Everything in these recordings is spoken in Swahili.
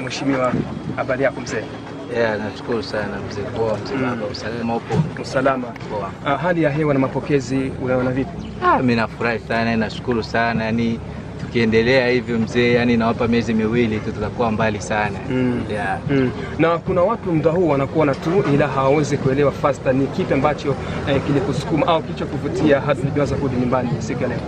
mheshimiwa. Habari yako mzee? Yeah, nashukuru sana mzee. Poa mzee baba, usalama upo? Usalama. Poa. Ah, hali ya hewa na mapokezi unaona vipi? Ah, mimi nafurahi sana, nashukuru sana yani tukiendelea hivyo mzee, yani nawapa miezi miwili tu tutakuwa mbali sana. Mm. Yeah. Mm. Na kuna watu muda huu wanakuona tu ila hawawezi kuelewa fasta ni kipi ambacho eh, kilikusukuma au kilichokuvutia hadi ulianza kurudi nyumbani siku ya leo.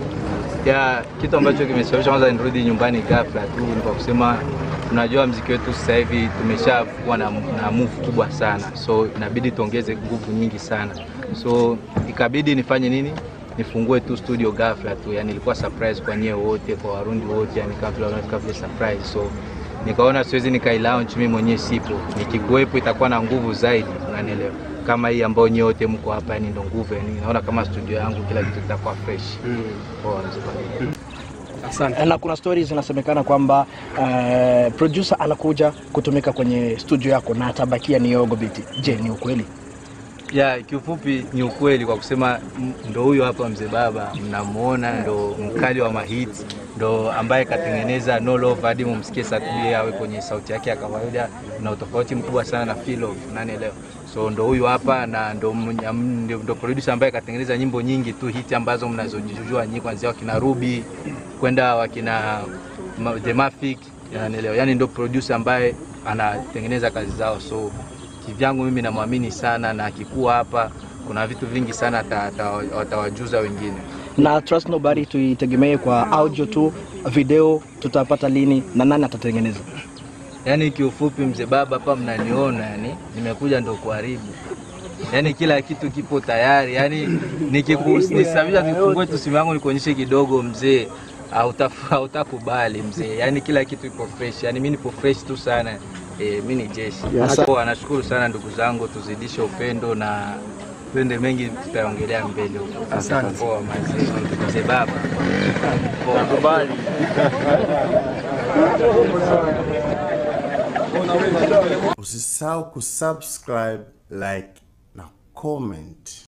Ya, kitu ambacho kimesababisha kwanza nirudi nyumbani ghafla tu ni kwa kusema unajua mziki wetu sasa hivi tumeshakuwa na, na move kubwa sana, so inabidi tuongeze nguvu nyingi sana, so ikabidi nifanye nini, nifungue tu studio ghafla tu, yani ilikuwa surprise kwa nyewe wote, kwa Warundi wote, yani kama vile unafika vile surprise, so nikaona siwezi nikailaunch mimi mwenyewe, sipo nikikuwepo itakuwa na nguvu zaidi, unanielewa kama hii ambayo nyewe wote mko hapa, yani ndo nguvu, yani naona kama studio yangu kila kitu kitakuwa fresh. Poa, mzee baba. Asante. na kuna stories zinasemekana kwamba uh, producer anakuja kutumika kwenye studio yako na atabakia ni Yogo Biti. Je, ni ukweli? Ya, kiufupi ni ukweli kwa kusema m- ndo huyo hapa mzee baba mnamuona, ndo mkali wa mahiti, ndo ambaye katengeneza No Love hadi mumsikie Satbi awe kwenye sauti yake ya kawaida, na utofauti mkubwa sana na Feel Love, unanielewa? So ndo huyo hapa na ndo, mwenye- ndo, ndo producer ambaye katengeneza nyimbo nyingi tu hiti ambazo mnazojijua nyinyi, kuanzia wakina Ruby kwenda wakina Ma- The Mafic, unanielewa? Yani ndo producer ambaye anatengeneza kazi zao so kivyangu mimi namwamini sana na akikuwa hapa kuna vitu vingi sana ata- ata- atawajuza wengine. Na Trust Nobody tuitegemee kwa audio tu, video tutapata lini na nani atatengeneza? Yaani kiufupi, mzee baba, hapa mnaniona, yani nimekuja ndo kuharibu, yaani kila kitu kipo tayari, yaani nikikusababisha kifungue tu simu yangu nikuonyeshe kidogo mzee, hautaf- hautakubali mzee, yaani kila kitu ipo fresh, yaani mi nipo fresh tu sana. E, mi ni jeshi. Poa, nashukuru sana ndugu zangu, tuzidishe upendo na twende mengi tutaongelea mbele huko. Asante. Poa mazee, mzee baba. Poa. Usisahau kusubscribe, like na comment.